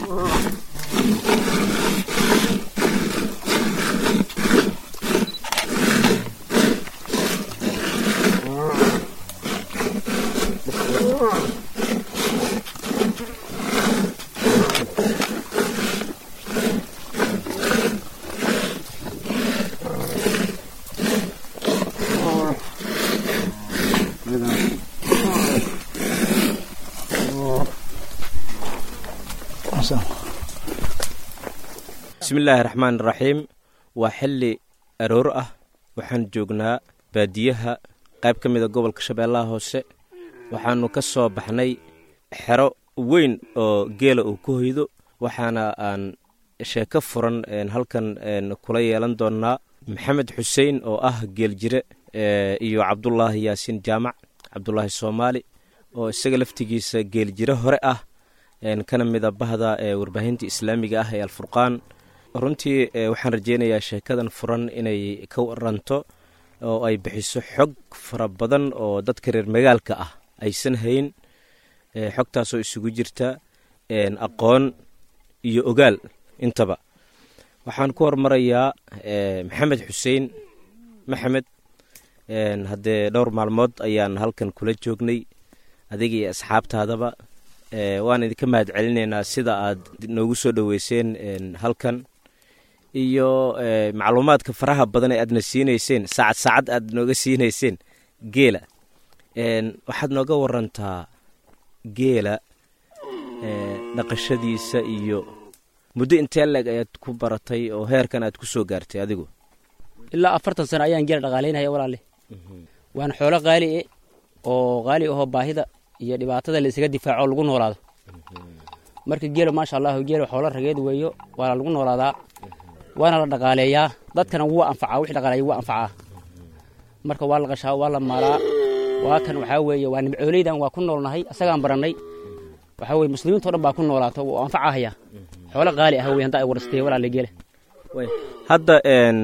bismillaahi raxmaan raxiim waa xilli aroor ah waxaan joognaa baadiyaha qayb ka mida gobolka shabeellaha hoose waxaannu ka soo baxnay xero weyn oo geela uu ku hoydo waxaana aan sheeko furan halkan kula yeelan doonnaa maxamed xuseen oo ah geeljire iyo cabdulaahi yaasiin jaamac cabdulaahi soomaali oo isaga laftigiisa geeljire hore ah kana mida bahda warbaahinta islaamiga ah ee alfurqaan runtii waxaan rajeynayaa sheekadan furan inay ka waranto oo ay bixiso xog fara badan oo dadka reer magaalka ah aysan hayn xogtaasoo isugu jirta aqoon iyo ogaal intaba waxaan ku hormarayaa maxamed xuseen maxamed haddee dhowr maalmood ayaan halkan kula joognay adiga iyo asxaabtaadaba waan idinka mahad celinaynaa sida aad noogu soo dhoweyseen halkan iyo macluumaadka faraha badan ee aadna siinayseen saacad saacad aad nooga siinayseen geela waxaad nooga warantaa geela dhaqashadiisa iyo muddo intee leeg ayaad ku baratay oo heerkan aad ku soo gaartay adigu ilaa afartan sano ayaan geela dhaqaalaynaya walaale waana xoolo qaali e oo qaali ahoo baahida iyo dhibaatada la isaga difaaco lagu noolaado marka geela maasha allahu geela xoolo rageed weeyo waana lagu noolaadaa waana la dhaqaaleeyaa dadkana wuu anfacaa wix dhaqaaleeya wuu anfacaa marka waa la qashaa waa la maalaa waa kan waxaa weeye waa nimcooleydan waa ku noolnahay asagaan barannay waxaa weye muslimiinto dhan baa ku noolaato wuu anfacahaya xoolo qaali ah wey hadda ay warastay walaale geela hadda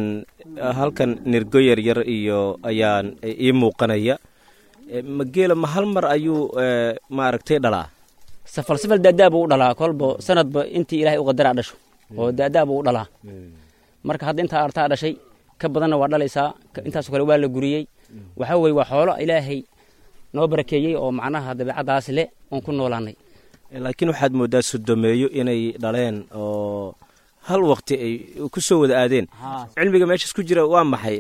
halkan nirgo yaryar iyo ayaan ii muuqanaya ma geela ma hal mar ayuu maaragtay dhalaa safal safal daadaa buu u dhalaa kolba sanadba intii ilaahay u qadaraa dhasho oo daadaa buu u dhalaa marka hadda intaa artaa dhashay ka badanna waa dhalaysaa intaasoo kale waa la guriyey waxaa weye waa xoolo ilaahay noo barakeeyey oo macnaha dabeecaddaas le oon ku noolaanay laakiin waxaad mooddaa sodomeeyo inay dhaleen oo hal waqti ay ku soo wada aadeen cilmiga meeshaas ku jira waa maxay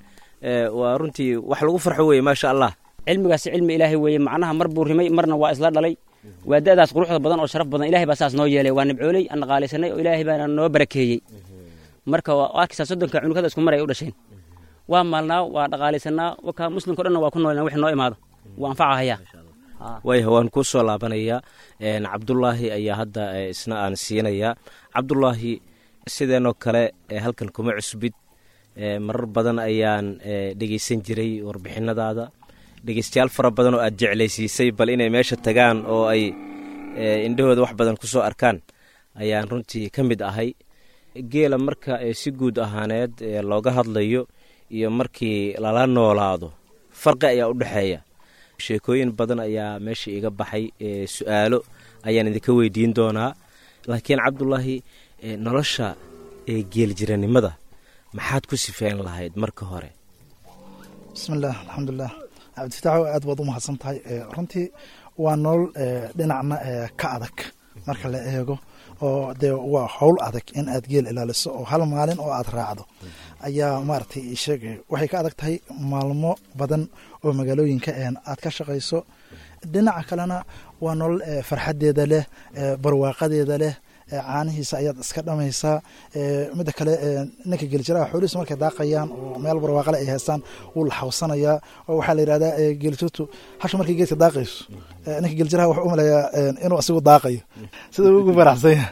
waa runtii wax lagu farxo weye maasha allah cilmigaasi cilmi ilaahay weeye macnaha mar buu rimay marna waa isla dhalay waa da'daas quruxda badan oo sharaf badan ilahay baa saas noo yeelay waa nibcooley aan dhaqaalaysanay oo ilaahay baana noo barakeeyey marka arkaysaa soddonka cunugada isku mar ay u dhasheen waa maalnaa waa dhaqaalaysanaa wakaa muslimka o dhanna waa ku noolnaa wix noo imaado wuu anfacahayaa wayah waan kuu soo laabanayaa cabdulaahi ayaa hadda isna aan siinayaa cabdulaahi sideenoo kale halkan kuma cusbid marar badan ayaan dhegeysan jiray warbixinadaada dhegeystayaal fara badan oo aad jeclaysiisay bal inay meesha tagaan oo ay indhahooda wax badan ku soo arkaan ayaan runtii ka mid ahay geela marka si guud ahaaneed looga hadlayo iyo markii lala noolaado farqi ayaa u dhexeeya sheekooyin badan ayaa meesha iga baxay su-aalo ayaan idinka weydiin doonaa laakiin cabdulaahi nolosha geeljiranimada maxaad ku sifeyn lahayd marka hore bismillaah alxamdulilah cabdifitaaxo aad baad u mahadsan tahay runtii waa nolol dhinacna ka adag marka la eego oo dee waa howl adag in aad geel ilaaliso oo hal maalin oo aad raacdo ayaa maaragtay sheegay waxay ka adag tahay maalmo badan oo magaalooyinka aad ka shaqayso dhinaca kalena waa nolol farxadeeda leh barwaaqadeeda leh caanihiisa ayaad iska dhamaysaa midda kale ninka geeljiraha xoolihiisa markay daaqayaan oo meel barwaaqale ay haystaan wuu la xawsanayaa oo waxaa la yidhahdaa geelituutu hasha markay geedka daaqayso ninka geeljiraha wuxuu u malayaa inuu asigu daaqayo sida ugu faraxsanya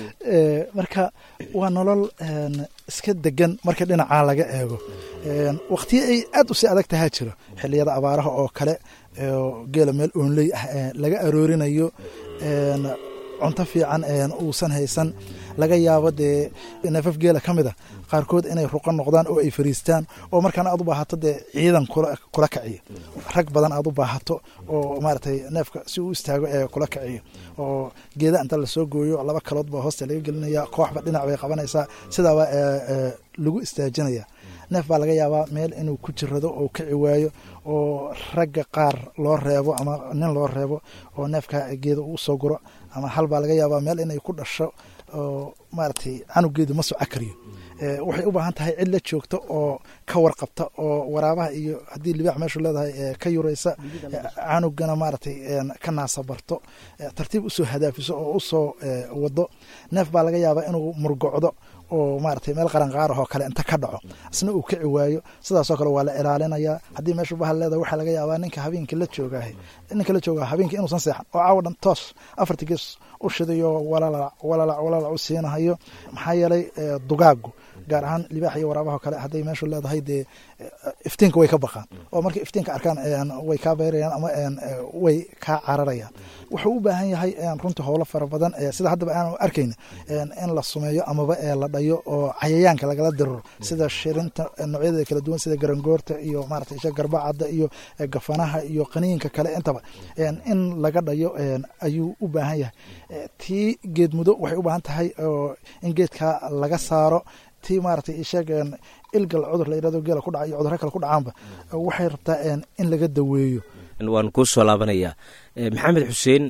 marka waa nolol iska degan marka dhinacaa laga eego waqtiyo ay aad u sii adag tahaa jiro xiliyada abaaraha oo kale geela meel oonley ah laga aroorinayo cunto fiican uusan haysan laga yaabo dee neefaf geela ka mid a qaarkood inay ruqo noqdaan oo ay fariistaan oo markaana aad u baahato dee ciidan kula kaciyo rag badan aad u baahato oo maaragtay neefka si uu istaago ee kula kaciyo oo geeda inta lasoo gooyo laba kalood baa hoosta laga gelinaya kooxba dhinac bay qabanaysaa sidaaba lagu istaajinaya neef baa laga yaabaa meel inuu ku jirado oo kici waayo oo ragga qaar loo reebo ama nin loo reebo oo neefka geeda uu soo guro ama hal baa laga yaabaa meel inay ku dhasho oo maaragtay canugeedu ma soco kariyo waxay u baahan tahay cid la joogta oo ka warqabta oo waraabaha iyo haddii libaax meeshu leedahay ka yuraysa canugana maaragtay ka naasabarto tartiib usoo hadaafiso oo usoo wado neef baa laga yaabaa inuu murgocdo oo maaragtay meel qaranqaarahoo kale inta ka dhaco isna uu kici waayo sidaasoo kale waa la ilaalinayaa haddii meeshu bahal leedahay waxaa laga yaabaa ninka habeenkii la joogah ninka la joogaa habeenkii inuusan seexan oo caawa dhan toos afartii gees u shidayo walalac walalac walalac u siinahayo maxaa yeelay dugaagu gaar ahaan libaax iyo waraabaha kale hadday meeshu leedahay dee iftiinka way ka baqaan oo markay iftiinka arkaan way kaa beyrayaan ama way kaa cararayaan wuxuu u baahan yahay runtii howlo fara badan sida haddaba aanu arkayna in la sumeeyo amaba la dhayo oo cayayaanka lagala diriro sida shirinta noocyadeeda kala duwan sida garangoorta iyo maarata isha garbacadda iyo gafanaha iyo qaniinka kale intaba in laga dhayo ayuu u baahan yahay tii geed mudo waxay u baahan tahay in geedka laga saaro tii maaragtay isheeg ilgal cudur la yirahdo geela ku dhaca iyo cudurro kale ku dhacaanba waxay rabtaa in laga daweeyo waan kuu soo laabanayaa maxamed xuseen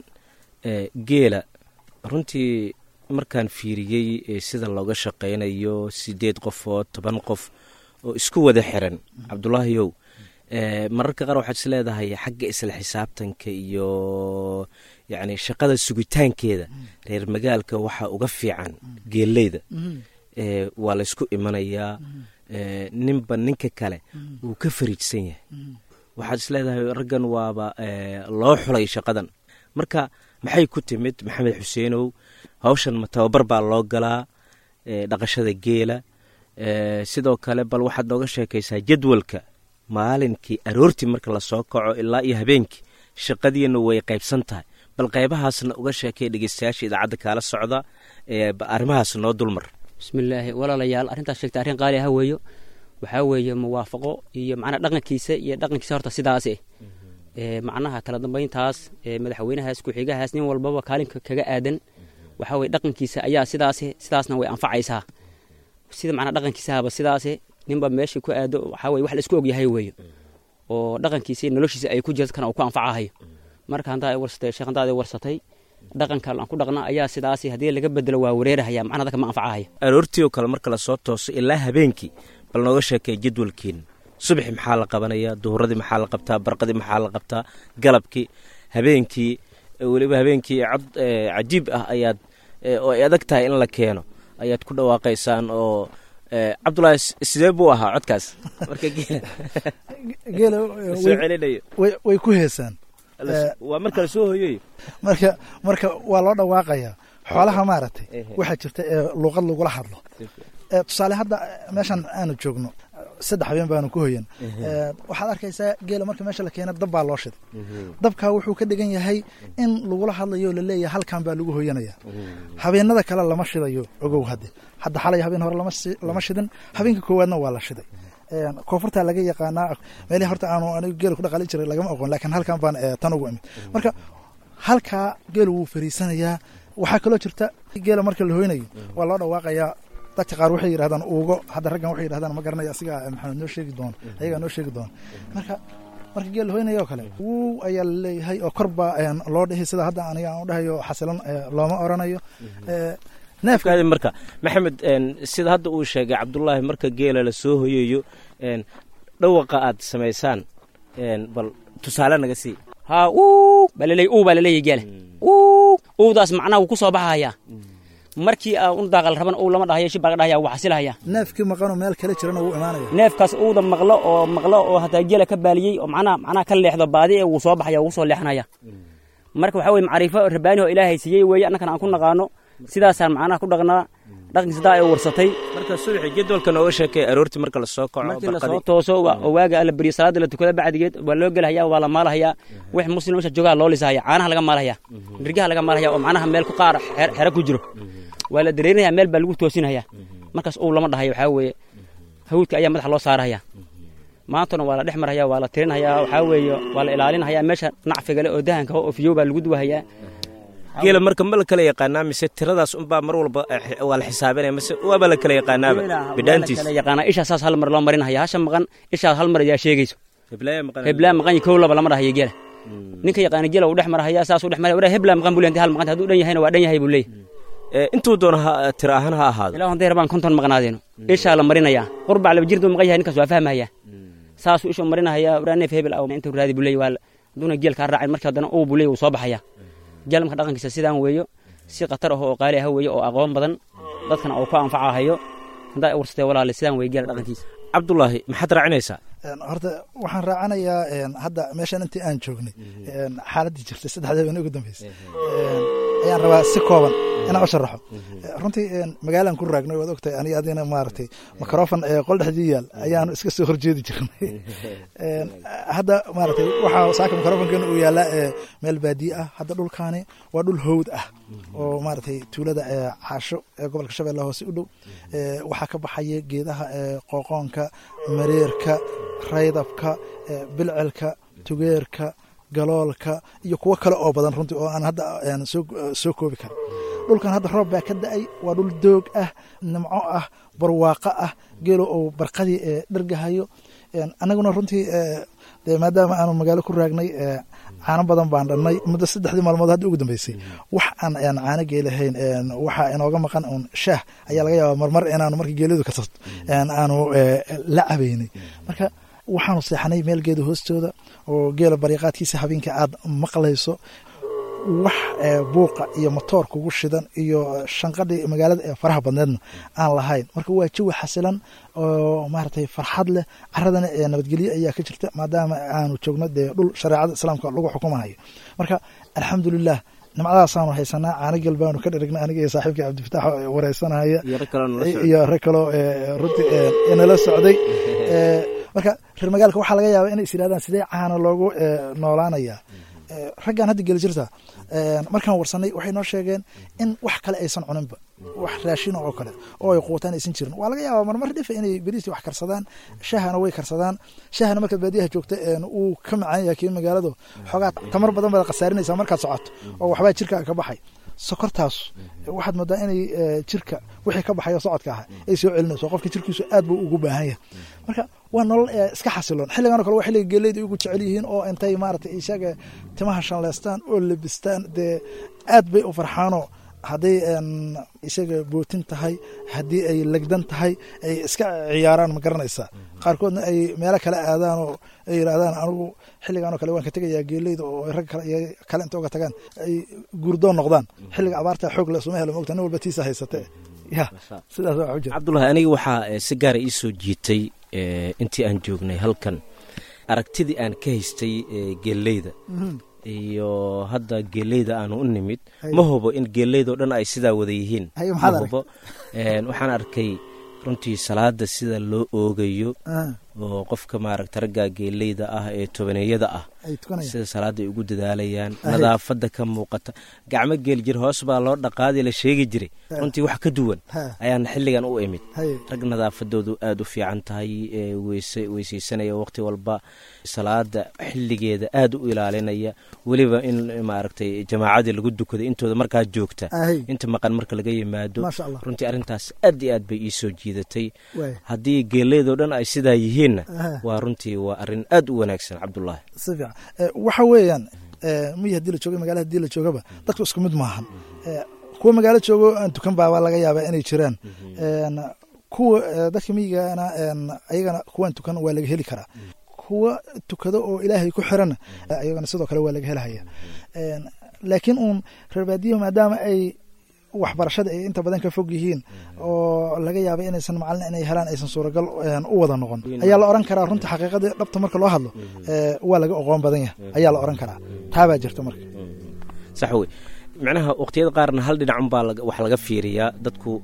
geela runtii markaan fiiriyey sida looga shaqaynayo sideed qof oo toban qof oo isku wada xiran cabdulaahiyow mararka qaar waxaad is leedahay xagga isla xisaabtanka iyo yacni shaqada sugitaankeeda reer magaalka waxaa uga fiican geelleyda waa laysku imanayaa ninba ninka kale wuu ka fariijsan yahay waxaad is leedahay raggan waaba loo xulay shaqadan marka maxay ku timid maxamed xuseenow hawshan ma tababar baa loo galaa dhaqashada geela sidoo kale bal waxaad nooga sheekaysaa jadwalka maalinkii aroortii marka lasoo kaco ilaa iyo habeenkii shaqadiina way qaybsan tahay bal qaybahaasna uga sheekay dhegeystayaasha idaacadda kaala socda arrimahaas noo dulmar bismillaahi walaalayaal arrintaas sheegta arrin qaali aha weeyo waxaa weeye muwaafaqo iyo macnaha dhaqankiisa iyo dhaqankiisa horta sidaas eh macnaha kala dambayntaas madaxweynahaas ku-xigahaas nin walbaba kaalinka kaga aadan waxaa weye dhaqankiisa ayaa sidaas sidaasna way anfacaysaa sida macnaha dhaqankiisahaba sidaase ninba meesha ku aado waxaa weye wax la isku ogyahay weeyo oo dhaqankiisa iyo noloshiisa ay ku jirto kana uu ku anfacahayo marka hantaa warsatay sheekh hantaada warsatay dhaqanka aan ku dhaqna ayaa sidaas haddii laga bedelo waa wareerahaya macnaha dadka ma anfacahaya aroortii oo kale marka lasoo tooso ilaa habeenkii bal nooga sheekay jadwalkiina subaxi maxaa la qabanayaa duhuradii maxaa la qabtaa barqadii maxaa la qabtaa galabkii habeenkii weliba habeenkii cod cajiib ah ayaad oo ay adag tahay in la keeno ayaad ku dhawaaqaysaan oo cabdulaahi sidee buu ahaa codkaas marka geela soo celinayo way ku heesaan waa marka lasoo hoyoy marka marka waa loo dhawaaqayaa xoolaha maaragtay waxaa jirta ee luuqad lagula hadlo tusaale hadda meeshan aanu joogno saddex habeen baanu ku hoyan waxaad arkaysaa geela marka meesha la keena dab baa loo shiday dabkaa wuxuu ka dhigan yahay in lagula hadlayo o laleeyahay halkan baa lagu hoyanaya habeenada kale lama shidayo ogow hadde hadda xalay habeen hore lama shidin habeenka koowaadna waa la shiday koonfurtaa laga yaqaanaa meelihii horta aanu anigu geela ku dhaqaalin jiray lagama aqoon laakiin halkan baan tan ugu imid marka halkaa geelu wuu fariisanayaa waxaa kaloo jirta geela marka la hoynayo waa loo dhawaaqayaa dadka qaar waxay yidhahdaan uugo hadda raggan waxay yidhahdaan ma garanaya asigaa maxamed noo sheegi doona ayagaa noo sheegi doona marka marka geel la hoynaya oo kale wuu ayaa laleeyahay oo kor baa loo dhihi sida hadda aniga aan u dhahayo xasilan looma oranayo neefkaadi marka maxamed sida hadda uu sheegay cabdulaahi marka geela la soo hoyayo dhawaqa aad samaysaan bal tusaale naga sii haa uu baa laleey uu baa laleeyahy geela uu uudaas macnaha wuu ku soo baxayaa markii aa un daaqal raban uu lama dhahayo shib baa laga dhahaya wuu xasilahaya neefkii maqanoo meel kale jirana wuu imaanaya neefkaas uuda maqlo oo maqlo oo hataa geela ka baaliyey oo macnaha macnaha ka leexdo baadi ee wuu soo baxaya wuu soo leexanaya marka waxaa weye macriifo rabaani oo ilaahay siiyey weeye annakana aan ku naqaano sidaasaan macnaha ku dhaqnaa dhaqankiisa daa ay warsatay marka subaxi jadwalka nooga sheekay aroortii marka lasoo kaco markii lasoo barqadii tooso waa- oo waaga alla beriyo salaada la tukada bacdigeed waa loo gelahayaa waa la maalahayaa wix muslim meesha joogaa loo lisahaya caanaha laga maalahayaa nirgaha laga maalahaya oo macnaha meel ku qaar xer- xero ku jiro waa la dareerinayaa meel baa lagu toosinhayaa markaas uu lama dhahayo waxaa weeye hawdka ayaa madaxa loo saarahaya maantana waa la dhex marhayaa waa la tirinhayaa waxaa weeye waa la ilaalinhayaa meesha nacfigale oo dahanka oo fiyow baa lagu duwahayaa geela marka ma la kala yaqaanaa mise tiradaas unbaa mar walba eh, waa la xisaabinaya mise waaba la kala yaqaanaaba bidhaantiis kala yaqaanaa ishaa saas hal mar loo marinhaya hasha maqan ishaa hal mar ayaa sheegayso heblaaya maqan heblaa maqan kow laba lama dhahayo geela ninka yaqaana gela uu dhex marahaya saasuu dhex maraya waraa heblaa maqan buu leeyahay hal maqan hadduu dhan yahayna waa dhan yahay buu leeyahay Eh, intuu doona ha tiro ahaan ha ahaado ilaa hadday rabaan konton maqnaadeeno ishaa la marinayaa qurbac laba jirdu maqan yahay ninkaas waa fahmaya saasuu ishuu marinahaya waraa neef hebel aw intuu raadi buu leeyahy waa hadduuna geel kaa raacin markii haddana uu buu leeyahy wuu soo baxaya geel marka dhaqankiisa sidaan weeyo si khatar ah oo qaali ah weeyo oo aqoon badan dadkana uu ku anfacahayo haddaa ay warsatee walaale sidaan weeye geela dhaqankiisa cabdulaahi maxaad raacinaysaa Een, horta waxaan raacanayaa een, hadda meeshan intii aan joognay een, xaaladdii jirtay saddexda habeen ugu dambeysay Een, ayaan rabaa si kooban inaan u sharaxo Eh, runtii een, magaalaan ku raagnay waad ogtahay aniga adina maaragtay mikrofon ee qol dhexdii yaal ayaanu iska soo horjeedi jirnay Een, hadda maaragtay waxaa saaka mikrofonkeena uu yaalaa ee meel baadiye ah hadda dhulkaani waa dhul howd ah oo maaragtay tuulada ee caasho ee gobolka shabeelle hoose u dhow Ee, waxaa ka baxaya geedaha ee qooqoonka mareerka raydabka ee, bilcelka tugeerka galoolka iyo kuwo kale oo badan runtii oo aan hadda een, soo soo koobi karin dhulkan hadda roob baa ka da-ay waa dhul doog ah nimco ah barwaaqo ah geelo oo barqadii ee dhergahayo Een, annaguna runtii ee, dee maadaama aanu magaalo ku raagnay ee, caano badan baan dhannay muddo saddexdii maalmood hadda ugu dambeysay wax aan een, caano geelahayn een, waxaa inooga maqan uun shaah ayaa laga yaabaa marmar inaanu markii geelidu ka sabto een, aanu ee, la cabaynay marka waxaanu seexanay meel geeda hoostooda oo geela bariiqaadkiisa habeenka aad maqlayso wax ee, buuqa iyo matoor kugu shidan iyo shanqadhii magaalada ee faraha badneedna aan lahayn marka waa jawi xasilan oo maaragtay farxad leh caradana ee nabadgelyo ayaa ka jirta maadaama aanu joogno dee dhul shareecada islaamka lagu xukumayo marka alxamdulilah nimcadaasaanu haysanaa caano gel baanu ka dherignay aniga iyo saaxiibkii cabdifitaax oo wareysanaya iyo rag kaloo nala socda. iyo rag kaloo ee, runtii ee, inala socday Ee, marka reer magaalka waxaa laga yaabaa inay is yidhahdaan sidee caana loogu ee, noolaanayaa Ee, raggan hadda geli jirta ee, markaan warsanay waxay noo sheegeen in wax kale aysan cuninba wax raashin oo kale oo ay quutaan aysan jirin waa laga yaabaa marmar dhifa inay beriisi wax karsadaan shahana way karsadaan shahana markaad baadiyaha joogta een, uu ka macaan yahay kii magaaladu xoogaa tamar badan baad khasaarinaysaa markaad socoto oo waxbaa jirka ka baxay sokortaas waxaad moodaa inay ee, jirka wixii ka baxayo socodka ahaa ay soo celinayso qofka jirkiisu aad buu ugu baahan yahay marka waa nolol ee, iska xasiloon xilligan oo kale waa xilliga geeleyda ugu jecel yihiin oo intay maaragtay isaga timaha shanleystaan oo lebistaan dee aad bay u farxaanoo hadday een, isaga bootin tahay haddii ay legdan tahay ay iska ciyaaraan ma garanaysaa qaarkoodna ay meelo kale aadaan oo ay yidhaahdaan anigu xilligan oo kale waan ka tegayaa geeleyda oo rag kale iyo kale inta uga tagaan ay guurdoon noqdaan xilliga abaarta xoog le suma helo mogta nin walba tiisa haysate ya sidaas waa u jira cabdulaahi aniga waxaa eh, si gaara ii soo jiitay eh, intii aan joognay halkan aragtidii aan ka haystay eh, geeleyda iyo hadda geeleyda aanu u nimid Hay. ma hubo in geeleydao dhan ay sidaa wada yihiin Hay, ma maxaad hubo Een, waxaan arkay runtii salaada sida loo oogayo Ah, oo qofka maaragta ragga geeleyda ah ee tobaneeyada ah ay tukanayaan sida salaada ay ugu dadaalayaan Ahe. nadaafada ka muuqata gacmo geel jir hoos baa loo dhaqaadi la sheegi jiray Ha. runtii wax ka duwan Ha. ayaan xilligan u imid hay rag nadaafadoodu aada u fiican tahay ee weyse weyseysanaya waqti walba salaada xilligeeda aada u ilaalinaya weliba in maaragtay jamaacadii lagu dukaday intooda markaa joogta ahay inta maqan marka laga yimaado maasha allah runtii arrintaas aad iyo aad bay ii soo jiidatay waay haddii geeleydoo dhan ay sidaa yihiinna Aha. waa runtii waa arrin aad u wanaagsan cabdulaahi si fiican Eh, waxa weeyaan eh, miyi haddii la jooga magaala haddii la joogaba dadku isku mid maahan Eh, kuwa magaalo joogo aan tukan baaba laga yaabaa inay jiraan En, kuwa eh, dadka miyigana en, ayagana kuwaan tukan waa laga heli karaa kuwa tukado oo ilaahay ku xiran eh, ayagana sidoo kale waa laga helahaya En, laakiin uun reer baadiyaha maadaama ay waxbarashada ay inta badan ka fog yihiin oo laga yaaba inaysan macalin inay helaan aysan suuragal en, u wada noqon ayaa la oran karaa runta xaqiiqadii dhabta marka loo hadlo eh, waa laga oqoon badan yahay ayaa la oran karaa taabaa jirta marka sax wey micnaha waqtiyada qaarna hal dhinac unbaa wax laga fiiriyaa dadku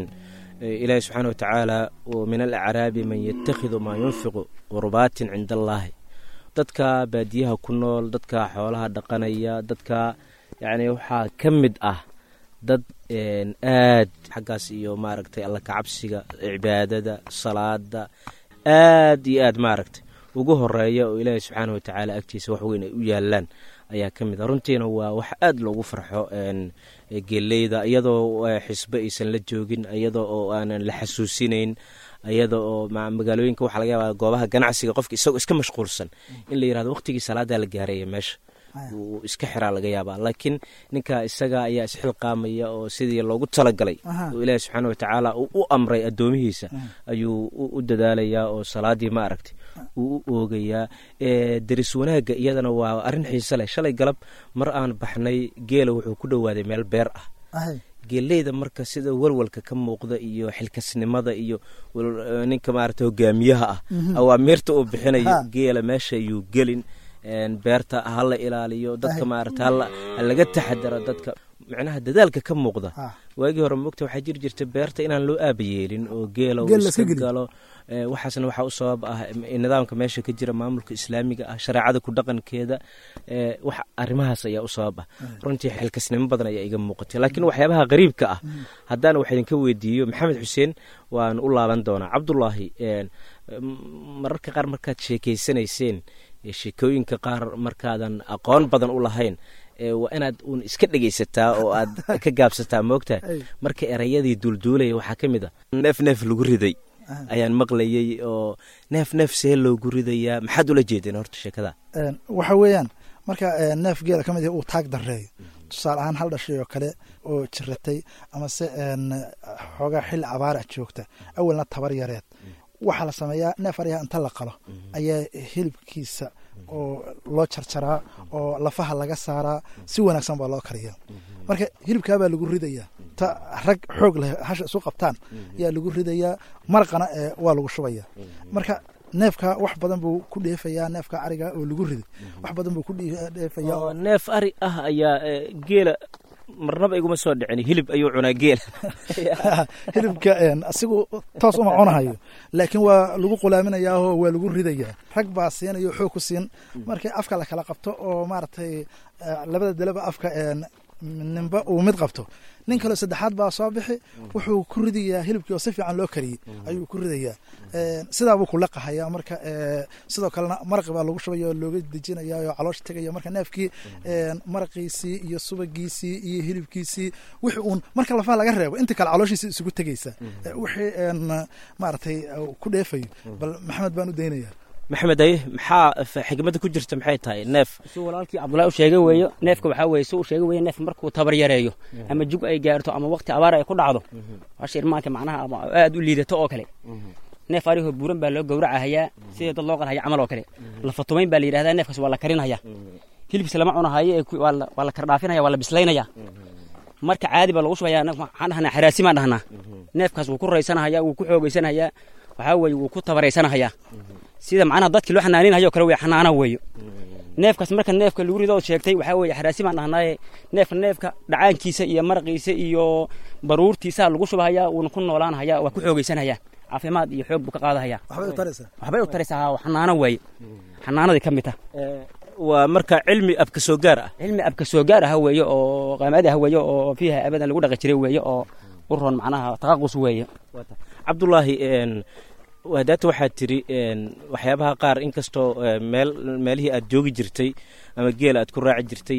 ilaahi subxaana wa tacaala min alacraabi man yatakhidu maa yunfiqu qurbaatin cinda allaahi dadka baadiyaha ku nool dadka xoolaha dhaqanaya dadka yacni waxaa ka mid ah dad aad xaggaas iyo maaragtay alla kacabsiga cibaadada salaada aad iyo aad maaragtay ugu horeeya oo ilaahi subxaana wa tacaala agtiisa wax weyn ay u yaalaan ayaa ka mid ah runtiina waa wax aad loogu farxo geeleyda iyadoo xisbe aysan la joogin iyadoo oo aanan la xasuusinayn iyada oo magaalooyinka waxaa laga yaabaa goobaha ganacsiga qofka isagoo iska mashquulsan in la yirahdo waqtigii salaadaa la gaaraya meesha uu iska xiraa laga yaabaa laakiin ninka isaga ayaa isxilqaamaya oo sidii loogu talagalay oo ilaahi subxaana wa tacaala uu u amray addoomihiisa ayuu u dadaalayaa oo salaadii ma aragtay uu u oogayaa deris wanaagga iyadana waa arrin xiise leh shalay galab mar aan baxnay geela wuxuu ku dhowaaday meel beer ah geeleyda marka sida walwalka ka muuqda iyo xilkasnimada iyo ninka maarata hogaamiyaha ah awaamiirta uu bixinayo geela meesha ayuu gelin beerta hala ilaaliyo dadka maarata halaga taxadaro dadka micnaha dadaalka ka muuqda waagii hore mogta waxaa jiri jirta beerta inaan loo aaba yeelin oo geela uu iska galo waxaasna waxaa u sabab ah nidaamka meesha ka jira maamulka islaamiga ah shareecada ku dhaqankeeda wax arrimahaas ayaa u sabab ah runtii xilkasnimo badan ayaa iga muuqatay laakiin waxyaabaha qariibka ah haddaan wax idinka weydiiyo maxamed xuseen waan u laaban doonaa cabdulaahi mararka qaar markaad sheekeysanayseen sheekooyinka qaar markaadan aqoon badan u lahayn waa inaad uun iska dhegaysataa oo aad ka gaabsataa moogtaa marka erayadii duulduulaya waxaa ka mid a neef neef lagu riday ayaan maqlayay oo neef neef see loogu ridayaa maxaad ula jeedeen horta sheekada waxa weeyaan marka neef geela ka mid uu taag dareeyo tusaale ahaan hal dhashay oo kale oo jiratay amase xoogaa xilli abaara joogta awalna tabar yareed waxaa la sameeyaa neef aryaha inta la qalo ayaa hilibkiisa oo loo jarjaraa oo lafaha laga saaraa si wanaagsan baa loo kariyaa marka hilibkaabaa lagu ridayaa ta rag xoog leh hasha isu qabtaan ayaa lagu ridayaa maraqana waa lagu shubayaa marka neefka wax badan buu ku dheefayaa neefka ariga oo lagu riday wax badan buu ku dheefayaa neef ari ah ayaa geela marnaba iguma soo dhicin hilib ayuu cunaa geela hilibka asigu toos uma cunahayo laakiin waa lagu qulaaminayaao waa lagu ridayaa rag baa siinayo xoog ku siin markii afka la kala qabto oo maaragtay labada daleba afka ninba uu mid qabto nin kaleo saddexaad baa soo bixi wuxuu ku ridayaa hilibkii oo si fiican loo kariyey ayuu ku ridayaa sidaabuu kulaqahaya marka sidoo kalena maraqi baa lagu shubaya oo looga dejinaya oo caloosha tegaya marka neefkii maraqiisii iyo subagiisii iyo hilibkiisii wixii uun marka lafaha laga reebo inta kale calooshiisi isugu tegaysa wixii maaragtay ku dheefayo bal maxamed baan u daynaya maxamed aye maxaa xigmada ku jirta maxay tahay neef si walaalkii cabdullahi u sheegay weeyo neefka waxaa weeye si uu sheegay weeye neef markuu tabar yareeyo ama jug ay gaarto ama waqti abaar ay ku dhacdo hasha irmaanka macnaha ama aad u liidato oo kale neef arihoo buuran baa loo gowracahayaa sidii dad loo qalhaya camal oo kale lafatumayn baa la yidhahdaa neefkaas waa la karinhayaa hilibkiisa lama cunahayo ee waa la kardhaafinaya waa la bislaynaya marka caadi baa lagu shubayaa waxaan dhahnaa xaraasi baan dhahnaa neefkaas wuu ku raysanahaya wuu ku xoogaysanahayaa waxaa weeye wuu ku tabaraysanahaya sida macnaha dadkii loo xanaaninhayo kale wey xanaana weeyo neefkaas marka neefka lagu rido sheegtay waxaa weeye xaraasi baan dhahnaaye neefka neefka dhacaankiisa iyo maraqiisa iyo baruurtiisa lagu shubahayaa wuuna ku noolaanhayaa waa ku xoogaysanhayaa caafimaad iyo xoog buu ka qaadahaya waxbay u taraysaa xanaano weeye xanaanadii ka mid tah waa marka cilmi abka soo gaar ah cilmi abka soo gaar ah weeye oo qaamadi ah weeye oo fiiha abadan lagu dhaqi jiray weeye oo u roon macnaha taqaqus weeye cabdulaahi hadaata waxaad tiri waxyaabaha qaar inkastoo meel meelihii aad joogi jirtay ama geela aad ku raaci jirtay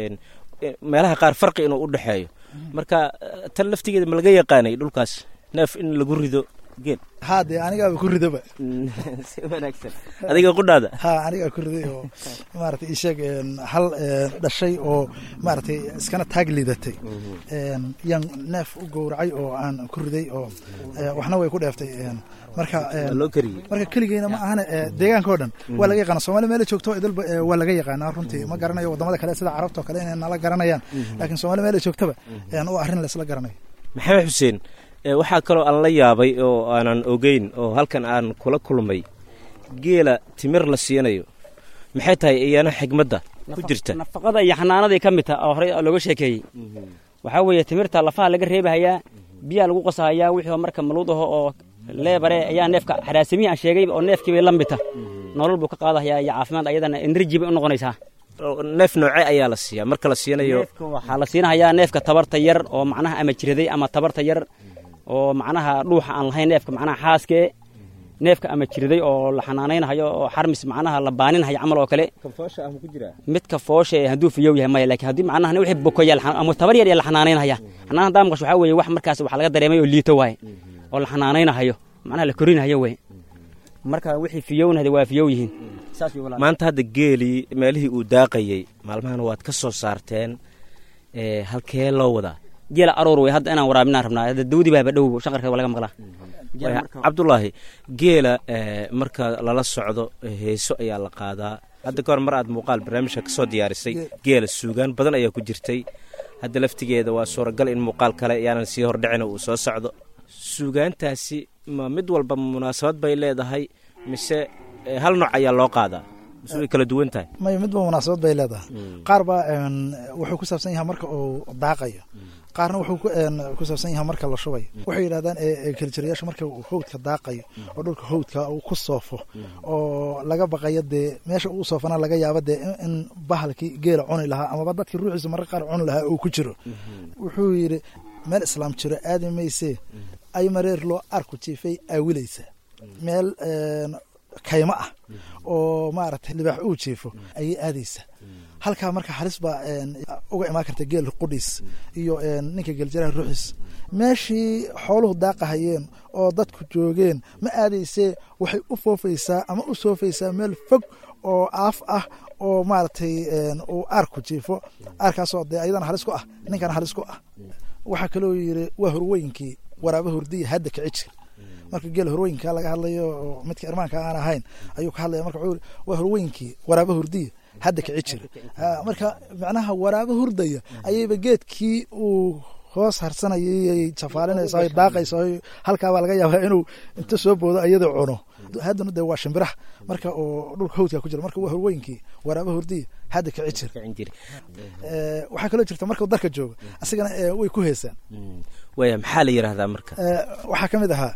meelaha qaar farqi inuu u dhexeeyo marka tan laftigeeda ma laga yaqaanay dhulkaas neef in lagu rido geel haa dee anigaaba ku ridaba si wanaagsan adiga qudhaada ha anigaa ku riday oo maaragtay isheeg hal dhashay oo maaragtay iskana taag liidatay yaan neef u gowracay oo aan ku riday oo waxna way ku dheeftay marka loo kariyey marka keligeyna ma ahane deegaanka o dhan waa laga yaqaana somalia meela joogto idalba waa laga yaqaanaa runtii ma garanayo wadamada kale sida carabta oo kale inay nala garanayaan laakiin somalia meela joogtaba oo arrin laysla garanayo maxamed xuseen waxaa kaloo aan la yaabay oo aanan ogeyn oo halkan aan kula kulmay geela timir la siinayo maxay tahay iyana xigmadda ku jirta nafaqada iyo xanaanaday ka mid taha oo horey looga sheekeeyey waxaa weeye timirta lafaha laga reebahayaa biyaa lagu qasahayaa wixii marka maluud aho oo leebare ayaa neefka xaraasimihii aan sheegay oo neefkii bay la mita nolol buu ka qaadahayaa iyo caafimaad ayadana enerji bay u noqonaysaa neef noocee ayaa la siiyaa marka la siinayo neefka waxaa la siinahayaa neefka tabarta yar oo macnaha ama jiraday ama tabarta yar oo macnaha dhuuxa aan lahayn neefka macnaha xaaskee neefka ama jiraday oo la xanaanaynahayo oo xarmis macnaha la baaninhayo camal oo kale midka foosha ee hadduu fiyow yahay maya laakiin haddii macnaha wixii bokoya ama tabar yar ee la xanaanaynaya xanaan haddaa maqasho waxaa weeye wax markaas wax laga dareemay oo liito waaye oo la xanaanaynahayo macnaha la korinahayo wey marka wixii fiyownahda waa fiyow yihiin maanta hadda geelii meelihii uu daaqayey maalmahan waad ka soo saarteen halkee loo wadaa geela aroor wey hadda inaan waraabinaan rabnaa hadda dawdi baaba dhow shaqarka waa laga maqlaa cabdulaahi geela marka lala socdo heeso ayaa la qaadaa hadda kahor mar aad muuqaal barnaamijka ka soo diyaarisay geela suugaan badan ayaa ku jirtay hadda laftigeeda waa suuragal in muuqaal kale yaanan sii hordhicina uu soo socdo suugaantaasi ma mid walba munaasabad bay leedahay mise hal nooc ayaa loo qaadaa mise way kala duwan tahay may midba munaasabad bay leedahay qaar baa wuxuu ku saabsan yahay marka uu daaqayo qaarna wuxuu ku saabsan yahay marka la shubayo waxay yidhahdaan keljirayaasha marka uu howdka daaqayo oo dhulka howdka uu ku soofo oo laga baqayo dee meesha uu soofana laga yaabo dee in bahalkii geela cuni lahaa amaba dadkii ruuxiisa marka qaar cuni lahaa uu ku jiro wuxuu yidhi meel islaam jiro aadi maysee ay mareer loo arku jiifay aawilaysa meel kaymo ah oo maaragtay libaax uu jiifo ayay aadaysa halkaa marka halis baa uga imaan karta geel qudhiis iyo ninka geeljaraha ruuxiis meeshii xooluhu daaqahayeen oo dadku joogeen ma aadaysee waxay u foofaysaa ama u soofaysaa meel fog oo aaf ah oo maaragtay uu aarku jiifo aarkaasoo dee ayadana halis ku ah ninkana halis ku ah waxaa kaloo yidhi waa horweynkii waraaba hurdiya hadda kici jir marka geel horweynka laga hadlayo oo midka irmaanka aan ahayn ayuu ka hadlaya marka wuxuu waa horweynkii waraaba hurdiya hadda kici jir marka macnaha waraaba hurdaya ayayba geedkii uu hoos harsanayay jafaalinaysa ay daaqaysa halkaabaa laga yaabaa inuu inta soo boodo iyadoo cuno haddana dee waa shimbiraha marka oo dhulka hawdka ku jira marka waa horweynkii waraaba hurdiya hadda kici jir waxaa kaloo jirta markuu darka joogo asigana way ku heesaan waya maxaa la yidhaahdaa marka waxaa ka mid ahaa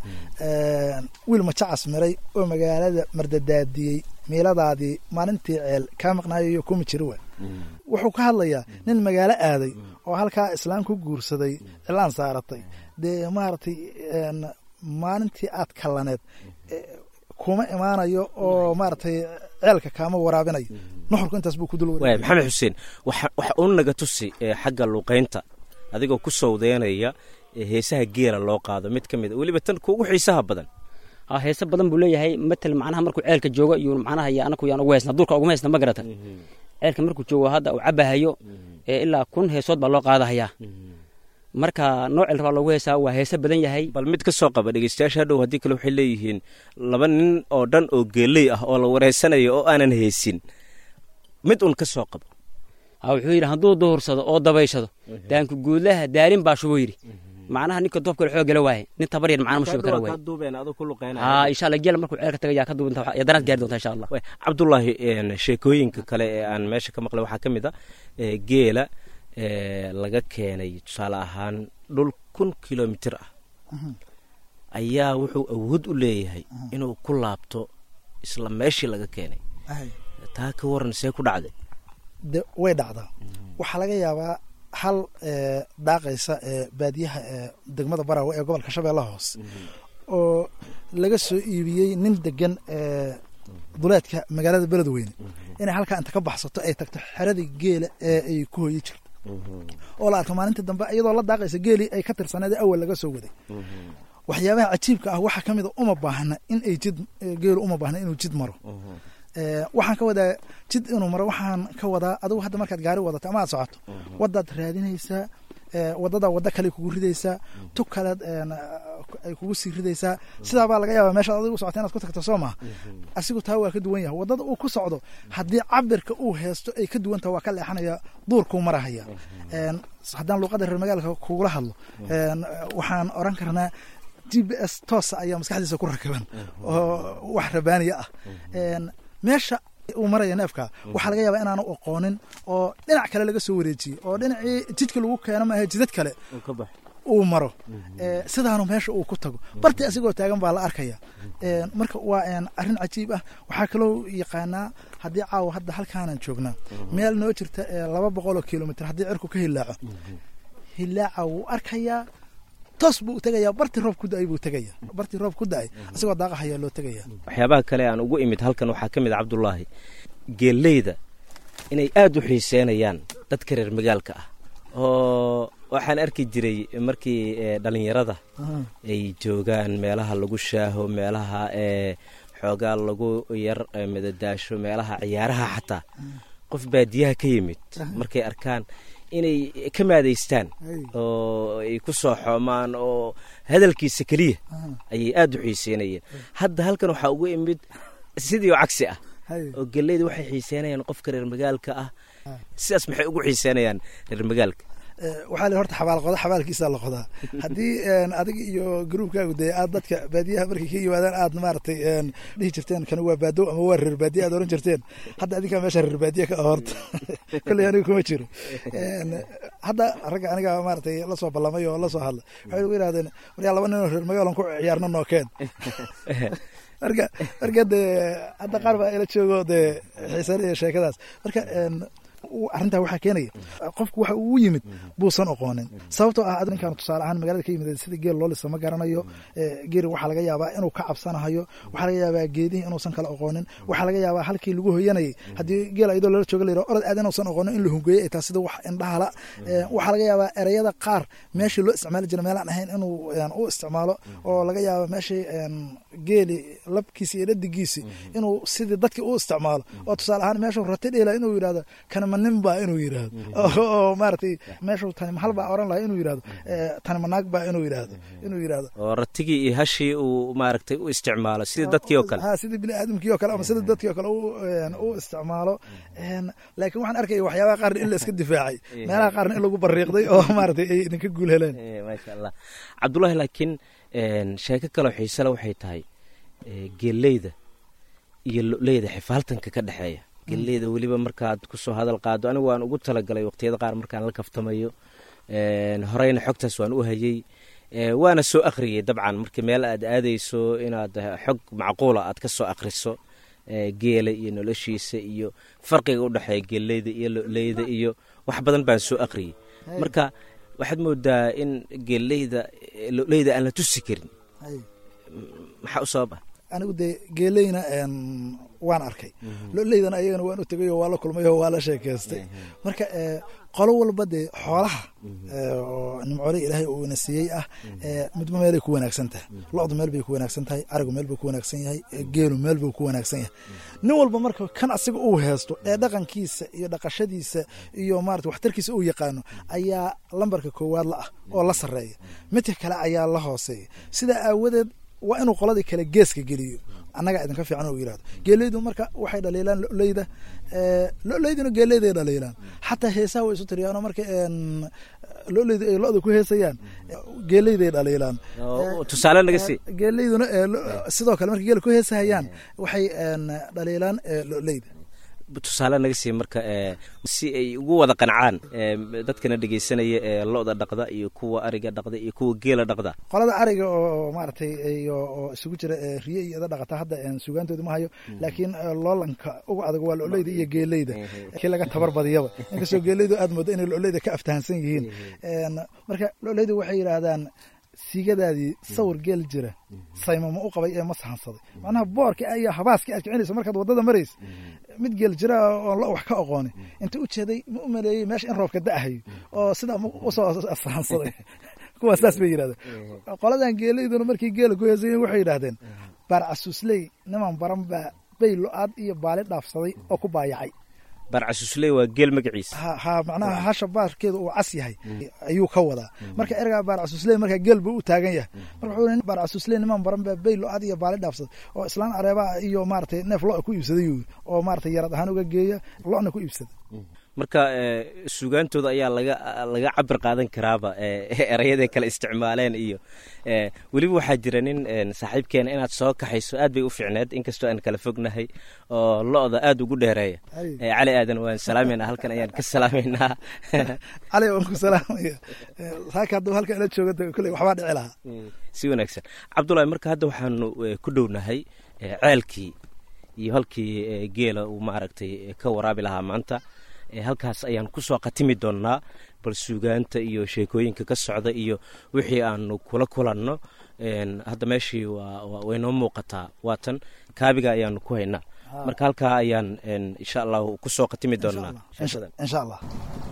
wiil majacas miray oo magaalada mardadaadiyey miiladaadii maalintii ceel kaa maqnaayoyo kuma jiri wa wuxuu ka hadlayaa nin magaalo aaday oo halkaa islaam ku guursaday cilaan saaratay dee maaragtay maalintii aad kallaneed kuma imaanayo oo maaragtay ceelka kaama waraabinayo nuxurku intaas buu ku dul waya maxamed xuseen waxa uu naga tusi xagga luuqaynta adigoo ku sawdeynaya heesaha geela loo qaado mid ka mid a weliba tan kuugu xiisaha badan heese badan buu leeyahay matal macnaha markuu ceelka joogo iyo macnaha iyo anaku yaan ugu heysna dulka uguma heysna ma garata ceelka markuu joogo hadda uu cabahayo ee ilaa kun heesood baa loo qaadahayaa marka noocel rabaa loogu heesaa waa heese badan yahay bal mid ka soo qaba dhegeystayaasha hadhow haddii kale waxay leeyihiin laba nin oo dhan oo geeley ah oo la wareysanayo oo aanan heesin mid un ka soo qabo wuxuu yidhi hadduu duhursado oo dabayshado daanku guudlaha daalin baa shubo yidhi macnaha ninka doobkale xoog gala waaye nin tabar yar macna ma shubi kara waay ha insha allah geel markuu ceelka tagayaa ka duubanta yadanaad gaari doonta insha allah cabdullaahi sheekooyinka kale ee aan meesha ka maqlay waxaa ka mid a geela laga keenay tusaale ahaan dhul kun kilomitir ah ayaa wuxuu awood u leeyahay inuu ku laabto isla meeshii laga keenay taa ka waran see ku dhacday de way dhacdaa waxaa laga yaabaa hal daaqaysa baadiyaha degmada barawe ee gobolka shabeellaha hoose oo laga soo iibiyey nin degan duleedka magaalada beledweyne inay halkaa inta ka baxsato ay tagto xeradii geela ee ay ku hoyi jirto oo la arko maalintii dambe iyadoo la daaqaysa geelii ay ka tirsaneed ee awal laga soo waday waxyaabaha cajiibka ah waxaa ka mida uma baahna in ay jid geelu uma baahna inuu jid maro waxaan ka wadaa jid inuu maro waxaan ka wadaa adigu hadda markaad gaari wadato ama aad socoto wadaad raadinaysaa wadadaa waddo kale kugu ridaysaa tu kaleed ay kugu sii ridaysaa sidaabaa laga yaaba meeshaad adigu socota inaad ku tagto soo maha asigu taa waa ka duwan yahay waddada uu ku socdo haddii cabirka uu heesto ay ka duwantaha waa ka leexanaya duurkuu marahaya haddaan luuqadda reer magaalka kugula hadlo waxaan oran karnaa g b s toosa ayaa maskaxdiisa ku rakaban oo wax rabaaniya ah meesha uu maraya neefka waxaa laga yaabaa inaanu aqoonin oo dhinac kale laga soo wareejiyey oo dhinacii jidka lagu keeno maaha jidad kale uu maro sidaanu meesha uu ku tago barti asigoo taagan baa la arkaya marka waa arrin cajiib ah waxaa kaloo yaqaanaa haddii caawa hadda halkaanan joognaa meel noo jirta laba boqoloo kilomitr haddii cirku ka hilaaco hilaaca wuu arkayaa toos buu tegayaa barti roob ku da-ay buu tegaya barti roob ku da-ay asigoo daaqahayaa loo tegaya waxyaabaha kale aan ugu imid halkan waxaa ka mid a cabdulaahi geelleyda inay aada u xiiseynayaan dadka reer magaalka ah oo waxaan arki jiray markii dhalinyarada ay joogaan meelaha lagu shaaho meelaha ee xoogaa lagu yar madadaasho meelaha ciyaaraha xataa qof baadiyaha ka yimid markay arkaan inay ka maadaystaan oo ay ku soo xoomaan oo hadalkiisa keliya ayay aada u xiiseynayeen hadda halkan waxaa ugu imid sidii oo cagsi ah oo geleyda waxay xiiseynayaan qofka reer magaalka ah sidaas maxay ugu xiiseynayaan reer magaalka waxaa li horta xabaal qoda xabaalkiisaa la qodaa haddii adig iyo gruubkaagu dee aad dadka baadiyaha markay ka yimaadaan aad maaragtay dhihi jirteen kan waa baadow ama waa reer baadiya aad oran jirteen hadda adinkaa meesha reer baadiya ka ah horta kolley aniga kuma jiro hadda ragga aniga maaragtay la soo ballamay oo la soo hadla waxay ugu yidhahdeen waryaa laba nin oo reer magaalan ku ciyaarna nookeen marka marka dee hadda qaar baa ila joogo dee xiisanaya sheekadaas marka arrintaa waxaa keenaya qofku waxa uu yimid buusan oqoonin sababtoo ah ninkaan tusaale ahaan magaalada ka yimid sida geel loo lisa ma garanayo geeri waxaa laga yaabaa inuu ka cabsanahayo waxaa laga yaabaa geedihii inuusan kala oqoonin waxaa laga yaabaa halkii lagu hoyanayay haddii geel ayadoo lala jooga layidhaho orod aad inuusan oqoonin in la hungeeyey ay tahay sida wax indhahala waxaa laga yaabaa ereyada qaar meeshii loo isticmaali jira meelaan ahayn inuu u isticmaalo oo laga yaaba meeshii geeli labkiisi iyo dhadigiisi inuu sidii dadkii u isticmaalo oo tusaale ahaan meeshuu rati dhihila inuu yidhahdo kana nin baa inuu yidhaahdo oo maaragtay meeshuu tani mahal baa oran lahaa inuu yidhahdo tani manaag baa inuu yidhahdo inuu yidhahdo oo ratigii iyo hashii uu maaragtay u isticmaalo sidii dadkii oo kale ha sidii bini aadamkii oo kale ama sidii dadkii oo kale u isticmaalo laakiin waxaan arkaya waxyaabaha qaarna in la iska difaacay meelaha qaarna in lagu bariiqday oo maaragtay ay idinka guul heleen maasha allah cabdullaahi laakiin sheeko kaloo xiisele waxay tahay geelleyda iyo loleyda xifaaltanka ka dhexeeya geleyda weliba markaad kusoo hadal qaado anigu waan ugu talagalay waqtiyada qaar markaan la kaftamayo horeyna xogtaas waan u hayey waana soo akhriyey dabcan marka meel aad aadayso inaad xog macquula aad ka soo akhriso geela iyo noloshiisa iyo farqiga u dhexeeya geleyda iyo loleyda iyo wax badan baan soo akhriyey marka waxaad moodaa in geeleyda loleyda aan la tusi karin maxaa u sabab ah anigu dee geeleyna waan arkay loleydana ayagana waan u tegay oo waa la kulmay oo waa la sheekeystay marka qolo walba dee xoolaha oo nimcoole ilaahay uu ina siiyey ah midba meelay ku wanaagsan tahay lo-du meel bay ku wanaagsan tahay arigu meel buu ku wanaagsan yahay geelu meel buu ku wanaagsan yahay nin walba marka kan asiga uu heesto ee dhaqankiisa iyo dhaqashadiisa iyo maarata waxtarkiisa uu yaqaano ayaa lambarka koowaad la ah oo la sarreeya midka kale ayaa la hooseeya sidaa aawadeed waa inuu qoladii kale geeska geliyo annagaa idinka fiican u yihahdo geeleydu marka waxay dhaliilaan loleyda loleyduna geeleyday dhaliilaan xataa heesaha way isu tiriyaano marka loleydu ay lo-da ku heesayaan geeleyday dhaliilaan tusaale naga sii geeleyduna sidoo kale markay geela ku heesahayaan waxay dhaliilaan loleyda tusaale naga sii marka si ay ugu wada qancaan dadkana dhegeysanaya ee lo-da dhaqda iyo kuwa ariga dhaqda iyo kuwa geela dhaqda qolada ariga oo maaragtay oo isugu jira riye iyo ida dhaqata hadda sugaantooda ma hayo laakiin loolanka uga adag waa loleyda iyo geeleyda kii laga tabar badiyaba inkastoo geeleydu aad moodo inay loleyda ka aftahansan yihiin marka loleydu waxay yidhaahdaan siigadaadii sawir geel jira saymama u qabay ee ma sahansaday macnaha boorka iyo habaaska aad kicinayso markaad waddada maraysa mid geel jira oon lo wax ka oqooni inta u jeeday ma u maleeyey meesha in roobka da'ahayo oo sidaa usoo sahansaday kuwaas saas bay yidhahdeen qoladan geelayduna markii geela ku heesayen waxay yidhahdeen baar casuusley niman baran baa bay lo-aad iyo baali dhaafsaday oo ku baayacay baarcasuusley waa geel magaciisa ha macnaha hasha baarkeeda uu cas yahay ayuu ka wadaa marka ergaa baarcasuusley markaa geel buu u taagan yahay marka wuxuu baarcasuusley niman baran baa bay lo-ad iyo baali dhaafsaday oo islaan areebaa iyo maaratay neef lo ku iibsaday oo maaratay yarad ahaan uga geeya lo-na ku iibsada marka sugaantooda ayaa laga laga cabir qaadan karaaba erayaday kale isticmaaleen iyo weliba waxaa jira nin saaxiibkeena inaad soo kaxayso aad bay u fiicneed inkastoo aan kala fognahay oo lo-da aad ugu dheereeya cali aadan waan salaameynaa halkan ayaan ka salaameynaa cali waan ku salaamaya saaka hadduu halkan ila jooga kulley waxbaa dhici lahaa si wanaagsan cabdullahi marka hadda waxaanu ku dhownahay ceelkii iyo halkii geela uu maaragtay ka waraabi lahaa maanta halkaas ayaan kusoo khatimi doonnaa bal suugaanta iyo sheekooyinka ka socda iyo wixii aanu kula kulanno hadda meeshii waynoo muuqataa waatan kaabiga ayaanu ku haynaa marka halkaa ayaan insha allahu kusoo khatimi doonnaa insha allah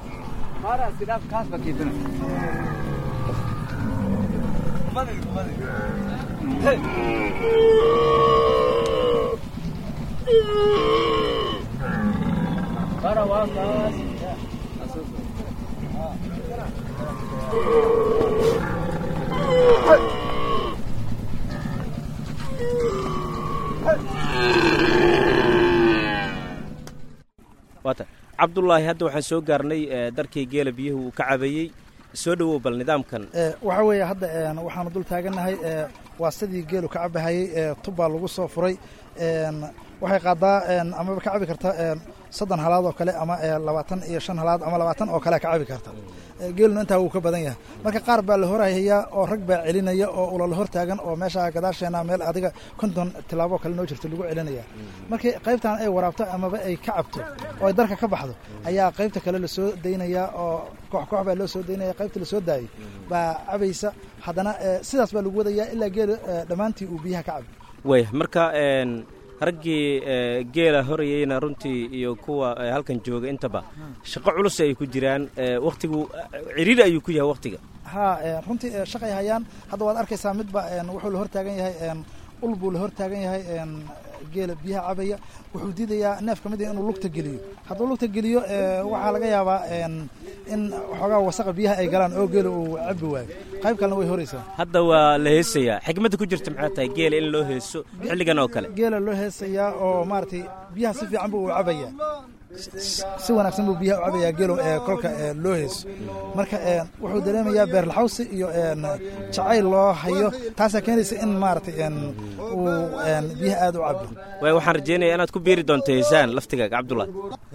waata cabdullaahi hadda waxaan soo gaarnay darkii geela biyuhu uu ka cabayey soo dhowow bal nidaamkan waxaa weeye hadda waxaanu dul taagannahay waa sidii geelu ka cabahayey tubbaa lagu soo furay waxay qaadaa amaba ka cabi karta soddon halaad oo kale ama labaatan iyo shan halaad ama labaatan oo kale ka cabi karta geeluna intaa wuu ka badan yahay marka qaar baa la horhayaa oo rag baa celinaya oo ulala hor taagan oo meesha gadaasheena meel adiga konton tilaabo kale noo jirto lagu celinaya markii qaybtan ay waraabto amaba ay ka cabto oo ay darka ka baxdo ayaa qaybta kale lasoo daynaya oo koox koox baa loo soo daynaya qaybta lasoo daayay baa cabaysa haddana sidaas baa lagu wadayaa ilaa geela dhammaantii uu biyaha ka cabi way marka raggii geela horayeyna runtii iyo kuwa halkan jooga intaba shaqo culus ay ku jiraan wakhtigu ciriiri ayuu ku yahay wakhtiga ha runtii shaqay hayaan hadda waad arkaysaa midba wuxuu la hor taagan yahay ul buu la hor taagan yahay geela biyaha cabaya wuxuu diidayaa neef ka mid inuu lugta geliyo hadduu lugta geliyo waxaa laga yaabaa in waxoogaa wasaqa biyaha ay galaan oo geela uu cabi waayo qayb kalena way horaysaa hadda waa la heesayaa xikmadda ku jirta maxay tahay geela in loo heeso xilligan oo kale geela loo heesayaa oo maaragtay biyaha si fiican buu u cabayaa si wanaagsan buu biyaha u cabayaa geelo kolka loo heeso marka wuxuu dareemayaa beerlaxawsi iyo jacayl loo hayo taasaa keenaysa in maaragtay uu biyaha aad u cabo waay waxaan rajeynaya inaad ku biiri doonto heesaan laftigaaga cabdullahi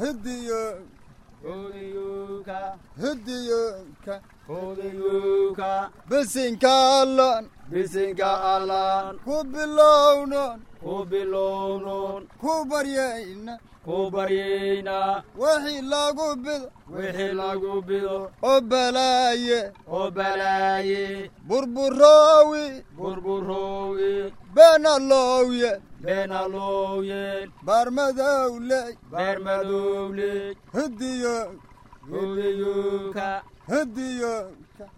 bisinkalan bisinkalan ku bilownon ku bilownon ku baryayna ku baryayna wixii lagu bido wixii lagu bido oo balaaye oo balaaye burburoowi burburoowi beenalowye beenalowye baarmadowley baarmadowley hidiyo hidiyuka hidiyuka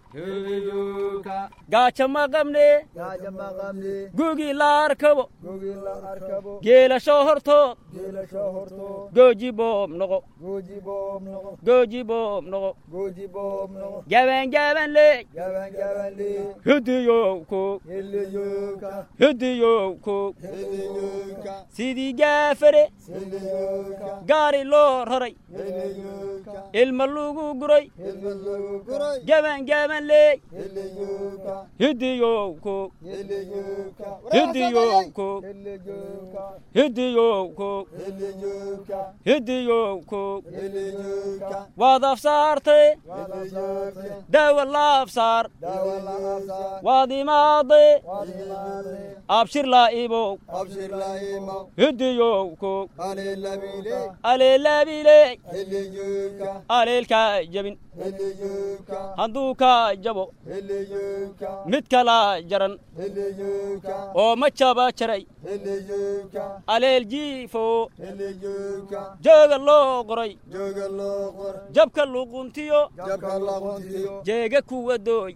gaajo ma qabne gugii la arkabo geelasho hortood gooji boob noqo gooji boob noqo gaban gaban leey hidiyow koog hidiyow koog sidii gaafare gaari loo raray ilma lagu guray gaban gaban leey hidiyow koog hidiyow koog hidiyow koog hidiyow koog waad afsaartay daawa la afsaar waad imaaday abshir laa ibow hidiyow koog aleelaabiley aleelkaa jabin hadduu kaa jabo mid kala jaran oo ma jaba jaray aleel jiifo jooga loo qoray jabka luquntiyo jeega kuwa dooy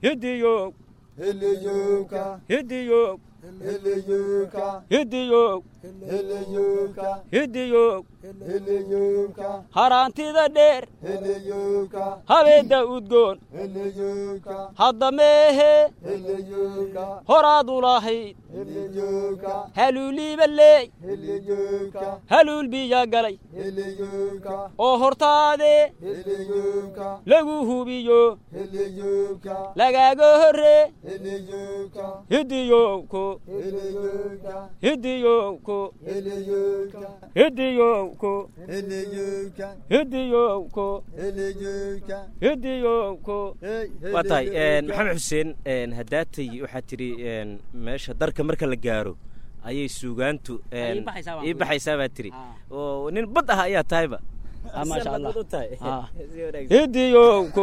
hidiyoog hidiyoog hidiyoog heleyowka hidiyoog heleyowka haraantida dheer heleyowka habeedda udgoon heleyowka hadda meehe heleyowka horaad u lahayd heleyowka haluuliiba leey heleyowka haluul biyaa galay heleyowka oo hortaadee heleyowka lagu hubiyo heleyowka lagaaga horree heleyowka hidiyowko heleyowka hidiyowko heleyowka hidiyowko heleyowka hidiyowko heleyowka hidiyowko waa tahay maxamed xuseen haddaatay waxaad tidhi meesha darka marka la gaaro ayay suugaantu Ay ii baxaysaa baan ii ku baxaysaa baad tidhi Ah. oo nin bad ah ayaa tahayba Ah, maasha Allah. Sidaad u tahay. Ah. Si wanaagsan. hidiyowko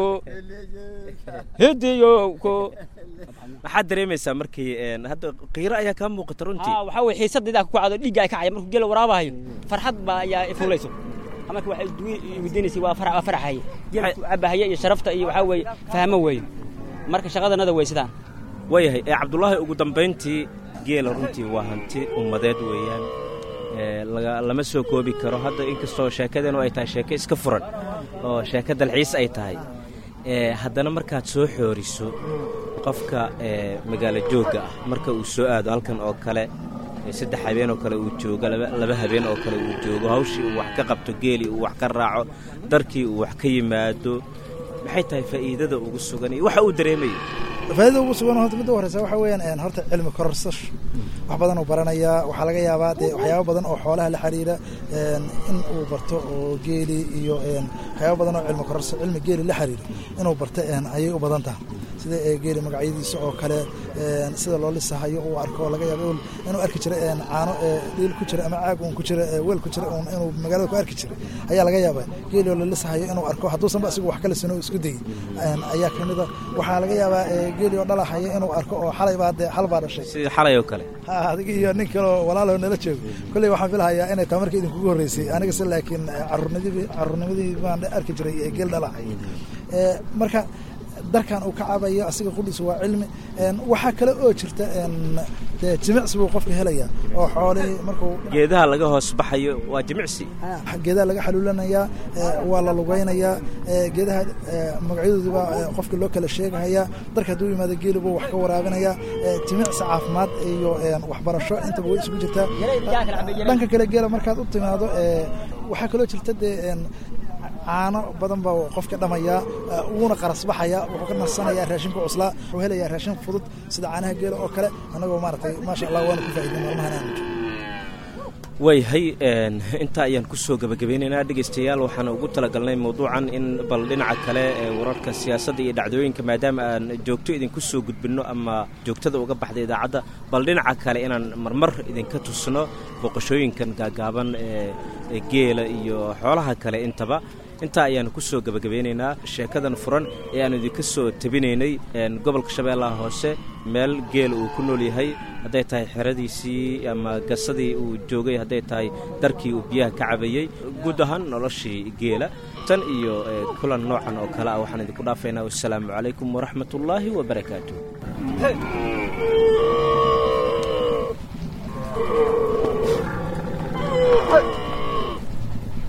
hidiyowko maxaad dareemaysaa markii een, hadda qiiro ayaa kaa muuqata runtii haa waxaa weye xiisadaydaa ku kacdo dhiigga ay kacaya markuu geela waraabahayo farxad baa ayaa ifuulayso marka waxay weydiinaysay waa farax waa faraxaye geela ku cabahaya iyo sharafta iyo waxaa weeye fahmo weeye marka shaqadanada way sidaan waayahay ee cabdullaahi ugu dambayntii geela runtii waa hanti ummadeed weeyaan ee, laga- lama soo koobi karo hadda inkastoo sheekadeenu ay tahay sheeko iska furan oo sheeko dalxiis ay tahay ee, haddana markaad soo xooriso qofka ee, magaalo joogga ah marka uu soo aado halkan oo kale ee, saddex habeen oo kale uu joogo laba laba habeen oo kale uu joogo hawshii uu wax ka qabto geelii uu wax ka raaco darkii uu wax ka yimaado maxay tahay faa'iidada ugu sugan iyo waxa uu dareemayo faaidada ugu sugan horta midda u horeysa waxa weeyaan een, horta cilmi kororsasho wax badan uu baranayaa waxaa laga yaabaa dee waxyaabo badan oo xoolaha la xiriira een, in uu barto oo geeli iyo een, waxyaabo badan oo cilmi kororsa cilmi geeli la xiriira inuu barto een, ayay u badan tahay sida ee, geeli magacyadiisa oo kale een, sida loo lisahayo uu arko oo laga yaabo inuu arki jira een, caano ee, dhiil ku jira ama caag uun ku jira ee, weel ku jira uun inuu magaalada ku arki jira ayaa laga yaabaa geeli oo la lisahayo inuu arko hadduusanba asigu wax kale sino isku dayay een, ayaa ka mid a waxaa laga yaabaa ee, geeli oo dhalahaya inuu arko oo xalay baa dee xal baa dhashay sidii xalay oo kale ha adiga iyo nin kaleo walaaloo nala joogo kolley waxaan filahayaa inay taa marka idinkugu horreysay aniga se laakiin caruurnimadii caruurnimadii baan arki jiray ee geel dhalahay ee marka darkan uu ka cabayo asiga qudhiisa waa cilmi een, waxaa kale oo jirta een, dee jimicsi buu qofka helayaa oo xoolihii markuu geedaha laga hoos baxayo waa jimicsi geedaha laga xaluulanayaa ee, waa la lugaynayaa ee, geedaha ee, magacyadoodii baa ee, qofka loo kala sheegahayaa darka hadduu yimaado geeli buu wax ka waraabinayaa ee, jimicsi caafimaad iyo een, waxbarasho intaba way isugu jirtaa dhanka kale geela markaad u timaado ee, waxaa kaloo jirta dee een, caano badan baa qofka dhamayaa ee, wuuna qarasbaxaya wuxuu ka nasanayaa raashinka cuslaa wuxuu helayaa raashin fudud sida caanaha geela oo kale annagoo maaragtay maasha allah waana ku faa'iidin maalmahan aanu joogo waayahay een, intaa ayaan ku soo gebagabeynaynaa dhegaystayaal waxaan ugu talagalnay mawduucan in bal dhinaca kale ee wararka siyaasadda iyo dhacdooyinka maadaama aan joogto idinku soo gudbinno ama joogtada uga baxda idaacadda bal dhinaca kale inaan marmar idinka tusno booqashooyinkan gaagaaban ee ee geela iyo xoolaha kale intaba intaa ayaanu ku soo gebagabeynaynaa sheekadan furan ee aanu idinka soo tabinaynay een, gobolka shabeellaha hoose meel geela uu ku nool yahay hadday tahay xeradiisii ama gasadii uu joogay hadday tahay darkii uu biyaha ka cabayey guud ahaan noloshii geela tan iyo ee, kulan noocan oo kale ah waxaan idinku dhaafaynaa wassalaamu calaykum waraxmatullaahi wabarakaatu Hey!